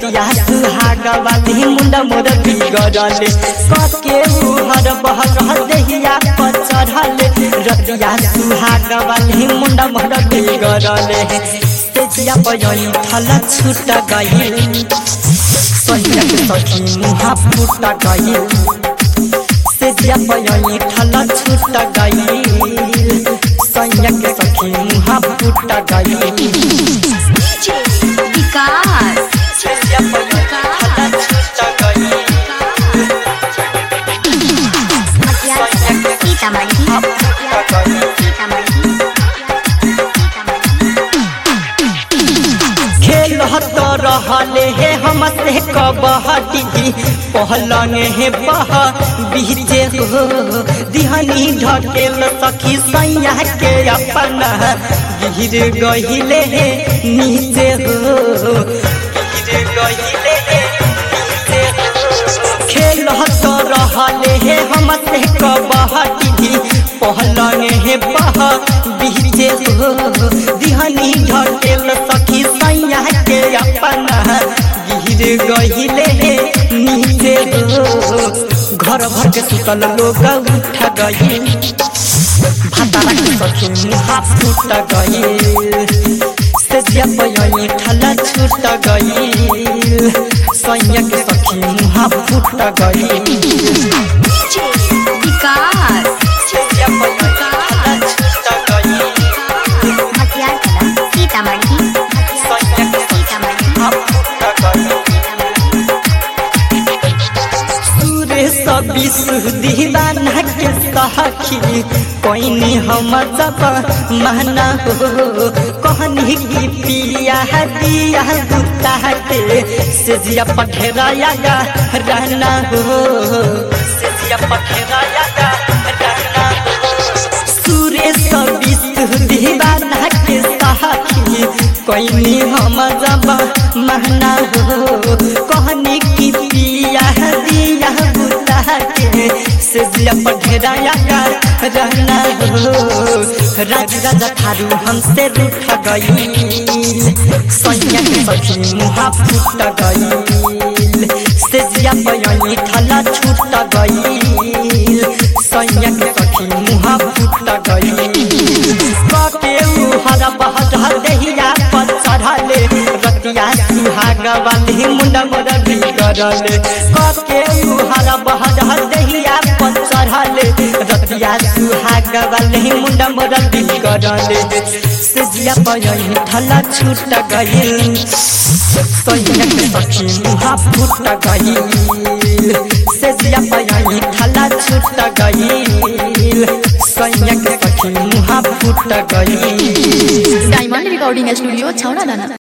रतिया सुहाग वाली मुंडा मोर बिगड़ले कके उहर बहर देहिया पर चढ़ले रतिया सुहाग वाली मुंडा मोर बिगड़ले तेजिया बयनी थल छूट गई सैया के सखी मुहा फूट गई तेजिया बयनी थल छूट गई सैया के सखी मुहा फूट गई विकास तेजिया बयनी थल छूट गई मटिया सीतामढ़ी सीतामढ़ी खेल तो रहले हे हम से कबहटी पहलंग हे बह बीचे हो दिहनी ढकेल सखी सैया के अपना गिर गहिले हे नीचे हो गिर गहिले हे नीचे हो खेल तो रहले हे हम से कबहटी पहलंग हे बह बीचे हो दिहनी ढकेल सखी सैया के अपना गिर गहिले हे नीचे हो घर भर के सुतल लोग उठ गई भातारा के सखी मुहा फूट गई सेजिया पयनी ठला छूट गई सैया के सखी मुहा फूट गई विकास सेजिया पयनी ठला छूट गई मटिया सीतामढ़ी सैया के सखी सीतामढ़ी मुहा फूट गई सूर्य सब विश्व दीवाना के सखी कोइनी हम जब महना हो कहनी की पिया दिया गुता के सेजिया पठेराया गा रहना हो सेजिया पठेराया गा रहना हो सूर्य सब विश्व दीवाना के सखी कोइनी हम जब महना हो कहनी की पिया दिया बुता के से जिया पढ़ेराया का रहना हो राज राजा थारू हमसे रूठ गई सैया के सखी मुहा फूट गई से जिया पयनी ठला छूट गई सैया के सखी मुहा फूट गई कके हरा बहर देहिया पर चढ़ले रतिया सुहाग वाली मुंडा मोर बिगड़ले कके हरा बहर देहिया पर चढ़ले रतिया सुहाग वाली मुंडा मोर बिगड़ले सेजिया पयनी ठला छूट गई सैया के सखी मुहा फूट गई सेजिया पयनी ठला छूट गई सैया के सखी मुहा फूट गई डायमंड रिकॉर्डिंग स्टूडियो छौड़ा दाना